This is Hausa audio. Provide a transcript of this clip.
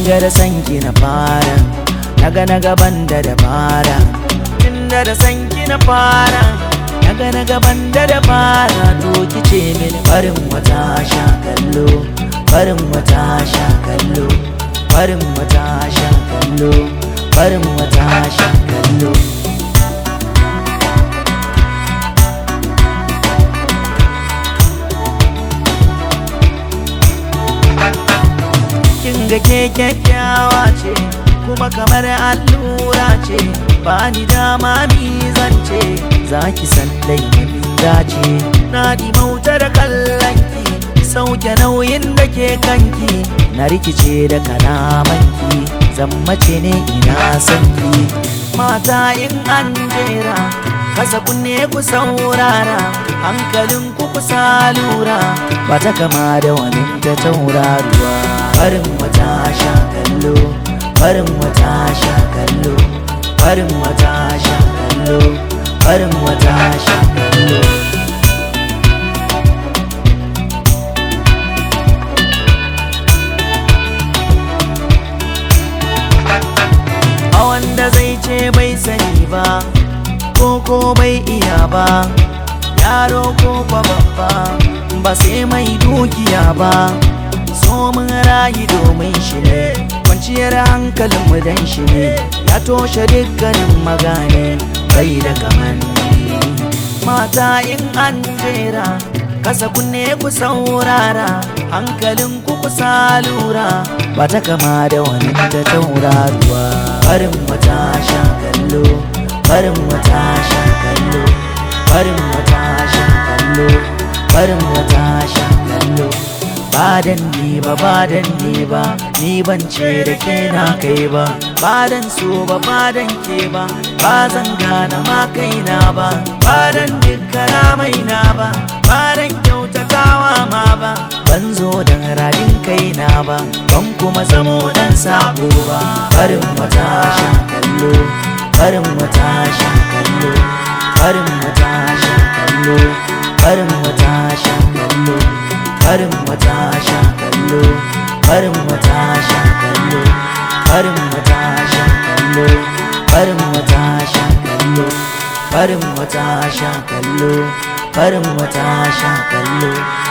ga da sanki na fara naga na gaban da dabara tunda da sanki na fara naga na gaban da dabara to kice mini farin wata sha kallo farin wata sha kallo farin wata sha kallo farin wata sha kallo kin ga ke kyakkyawa ce kuma kamar allura ce ba ni dama mi zance za ki san laifin dace na mauta da kallonki sauke nauyin da ke kanki na rikice da kalamanki zammace ne ina sanki mata in an jera kasa kunne ku saurara hankalin ku kusa lura ba ta kama da wani ta tauraruwa farin wata sha kallo farin wata sha kallo farin wata sha kallo farin wata sha kallo a wanda zai ce bai sani ba ko ko bai iya ba yaro ko kwa babba ba sai mai dukiya ba so mun rayu domin shi ne kwanciyar hankalinmu dan shi ne ya toshe dukkanin magane bai da kamanni mata in an jera kasa kunne ku saurara hankalin ku kusa lura ba ta kama da wani ta tauraruwa farin wata sha kallo farin wata sha kallo farin wata sha kallo farin wata sha kallo badan ni ba badan ni ba ni ban ce da ke na kai ba badan so ba badan ke ba ba zan gane ma kaina ba badan dukkana mai na ba badan kyautatawa ma ba ban zo dan radin kaina ba ban kuma zamo dan sabo ba farin wata sha kallo farin wata sha kallo farin wata sha kallo farin wata sha kallo farin wata sha kallo farin wata sha kallo farin wata sha kallo farin wata sha kallo farin wata sha kallo farin wata sha kallo